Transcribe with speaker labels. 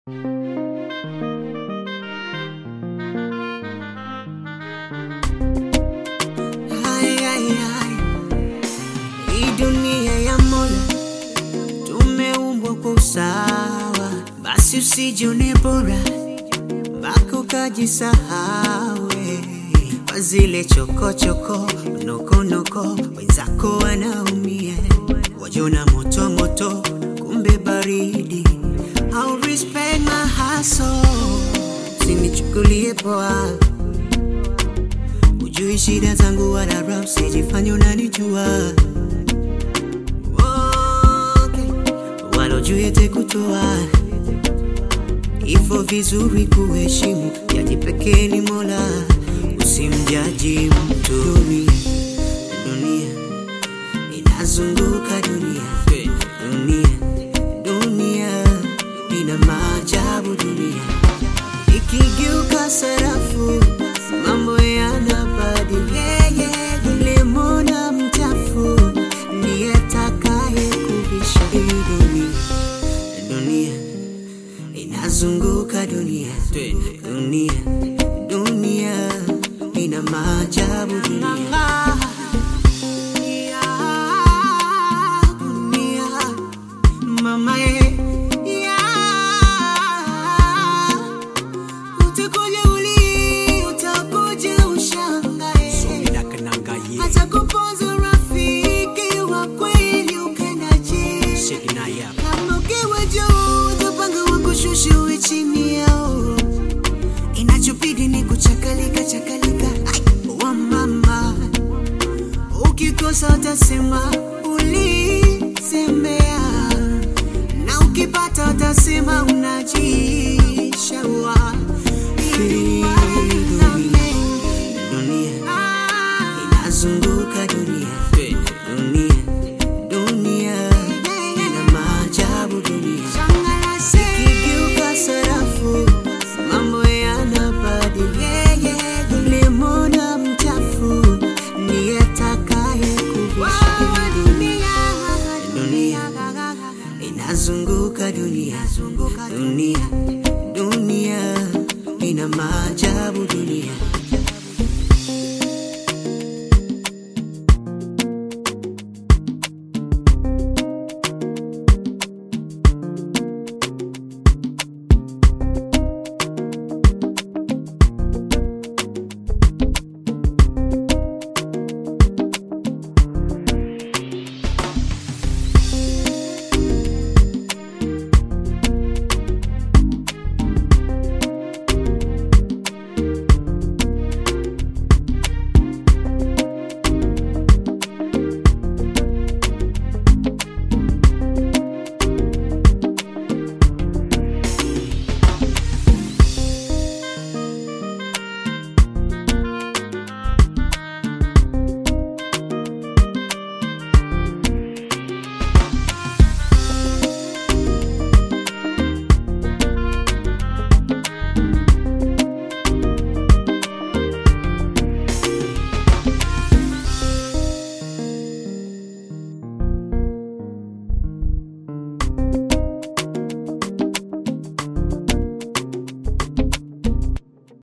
Speaker 1: Ay, ay, ay. Hii dunia ya Mola tumeumbwa kwa usawa, basi usijione bora mpaka ukajisahau eh. kwa zile chokochoko nokonoko, wenzako wanaumia, wajona moto moto, kumbe baridi. Au respect my hustle, sinichukulie poa Ujui shida zangu wala rap, sijifanye unanijua okay. Wala ujui ete kutoa hivyo vizuri kuheshimu, jaji pekee ni Mola, usimjaji mtu. Dunia, dunia inazunguka dunia, dunia, dunia ina maajabu dunia ikigeuka sarafu mambo yanabadilika. Lemona mchafu ndiye atakaye kubisha hii dunia. Dunia inazunguka dunia, dunia, dunia ina maajabu dunia. Dunia, mama ye, yeah. Utakuja uli, utakuja ushangae. Hata kupoza rafiki wa kweli ukendaje? Kama ukiwa juu, utapanga wakushushe uwe chini yao. Inachobidi ni kuchakalika chakalika Ai, wa mama ukikosa utasema ulisemea na ukipata utasema unajishaua dunia inazunguka dunia dunia dunia ina maajabu dunia ikigeuka sarafu mambo yanabadilika lemona mchafu ndiye atakaye kuvisha dunia dunia inazunguka dunia dunia dunia ina maajabu